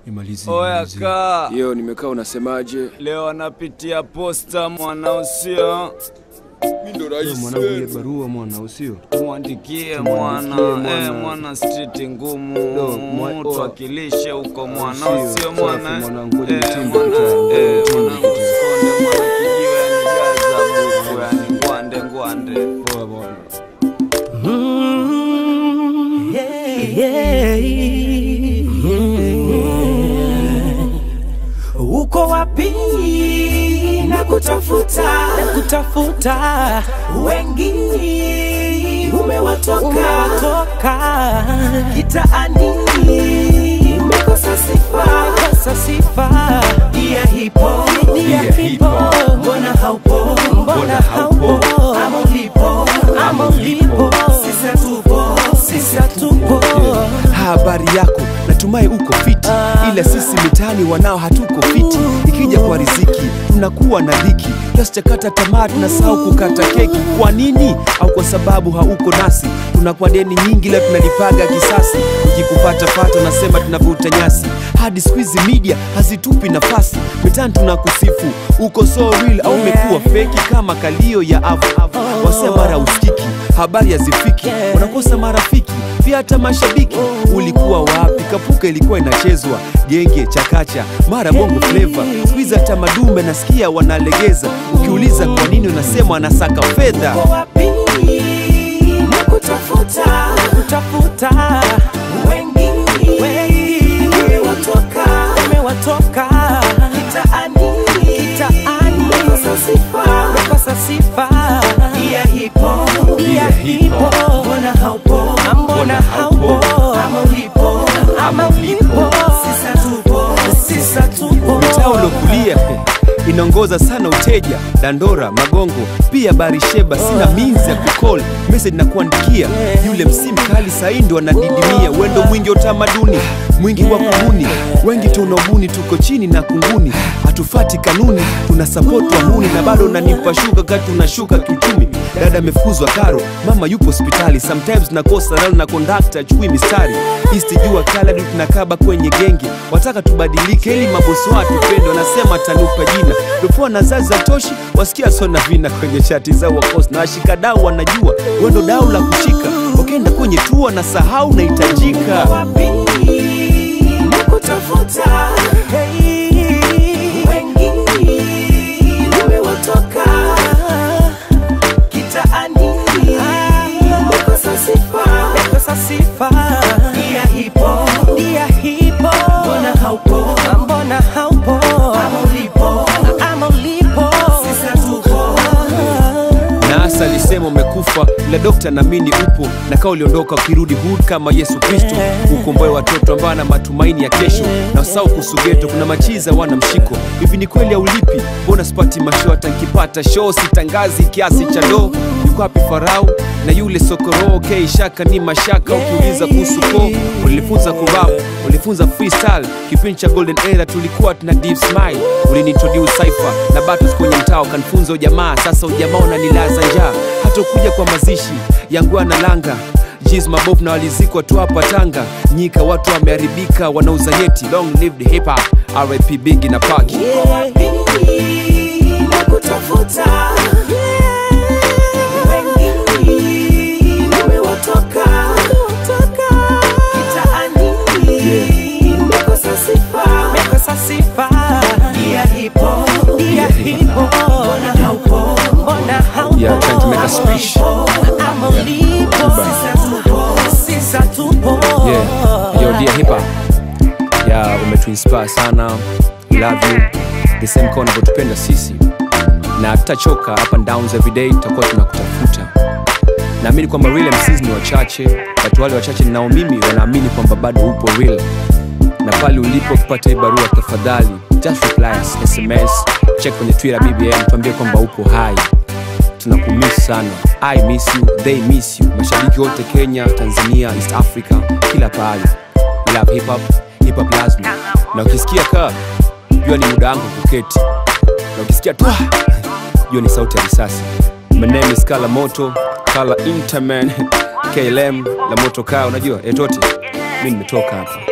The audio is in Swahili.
Imalizie. Oya imalizie. kaa, Yo, nimekaa unasemaje? leo anapitia posta mwana usio, Mimi ndo Wewe mwanangu ile barua mwana usio. mwandikie mwana, mwana. eh, mwana street ngumu, Do, mwa- oh. tuwakilishe huko mwana Sio, usio safi, mwana, mwanangu, ngoja eh, nitimbe mwana, kitambo, eh, nitimbe mwana kitambo. usikonde mwana kijiwe yani gaza buku yani ngwande ngwande. Poa bwana. uko wapi na kutafuta na kutafuta wengi umewatoka umewatoka kitaani umekosa sifa umekosa sifa dia hipo dia hipo mbona haupo mbona haupo ama ulipo ama ulipo sisi tupo sisi tupo habari yako natumai uko fiti ila sisi mitaani wanao hatuko fiti ikija kwa riziki tunakuwa na dhiki kiasi cha kata tamaa tunasahau kukata keki kwa nini au kwa sababu hauko nasi tunakuwa deni nyingi la tunalipaga kisasi ukikupatapata nasema tunavuta nyasi hadi squeeze media hazitupi nafasi mitaani tunakusifu uko so real au umekuwa feki kama kalio ya avu wasema mara usikiki habari hazifiki unakosa marafiki pia hata mashabiki ulikuwa wapi kapuka ilikuwa inachezwa genge chakacha mara bongo fleva skuiza hata madume nasikia wanalegeza ukiuliza kwa nini unasema anasaka fedha uko wapi na kutafuta kutafuta wengi wengi umewatoka umewatoka kitaani kitaani umekosa sifa umekosa sifa dia hipo dia hipo mbona haupo mbona haupo ama ulipo ama ulipo sisa tupo sisa tupo mtaa uliokulia inaongoza sana uteja dandora magongo pia barisheba sina minzi ya kukol message na kuandikia yule msimu kali saindo anadidimia wendo mwingi wa utamaduni mwingi wa kubuni wengi tunaobuni tuko chini na kunguni hatufati kanuni tuna support wahuni na bado unanipa shuka kati unashuka kiuchumi dada amefukuzwa karo mama yupo hospitali sometimes nakosa rali na kondakta achukui mistari isti jua kaladi tunakaba kwenye genge wataka tubadilike ili mabosi watu tupende wanasema tanupa jina dopoa na zazi za toshi wasikia sona vina kwenye chati zao wakos na washikadau wanajua wendo dau la kushika wakenda kwenye tua na sahau nahitajika wapi na kutafuta wengi umewatoka kitaani umekosa sifa umekosa sifa dia hipo dia hipo mbona haupo mbona haupo ama ulipo ama ulipo sisi tupo nasa alisema umekufa ila dokta naamini upo na kaa uliondoka ukirudi hood kama yesu kristo ukomboe watoto ambao na matumaini ya kesho na usau kusugeto kuna machiza wana mshiko hivi ni kweli aulipi mbona sipati masho hata nkipata show sitangazi kiasi cha do yuko wapi farau na yule sokoro okay, shaka ni mashaka ukiuliza kuhusu ko ulinifunza kurap ulifunza freestyle kipindi cha golden era tulikuwa tuna deep smile uliniintroduce cypher na battles kwenye mtao kanifunza ujamaa sasa ujamaa unanilaza njaa hata ukuja kwa mazishi yangu na langa Jiz mabob na walizikwa tu hapa Tanga nyika watu wameharibika wanauza nyeti long live the hip hop RIP Biggie na Paki wapi na kutafuta wengi umewatoka kitaani umekosa sifa umekosa sifa dia hipo dia hipo mbona haupo mbona haupo Yeah, trying to make a speech. ama ulipo sisa tupo sisa tupo yeah. Yo, dear hip hop yeah, umetuinspire sana love you the same kama unavyotupenda sisi na tutachoka up and downs every day tutakuwa tunakutafuta naamini kwamba real MCs ni wachache watu wale wachache ninao mimi wanaamini kwamba bado upo real na pale ulipo kupata hii barua tafadhali just reply us sms check kwenye twitter bbm tuambie kwamba upo hai tunakumiss sana i miss you they miss you mashabiki wote kenya tanzania east africa kila pahali We love hip hop hip hop lazima na ukisikia kaa jua ni muda wangu kuketi na ukisikia tu jua ni sauti ya risasi my name is kala moto kala interman klm la moto kaa unajua etote mi nimetoka hapa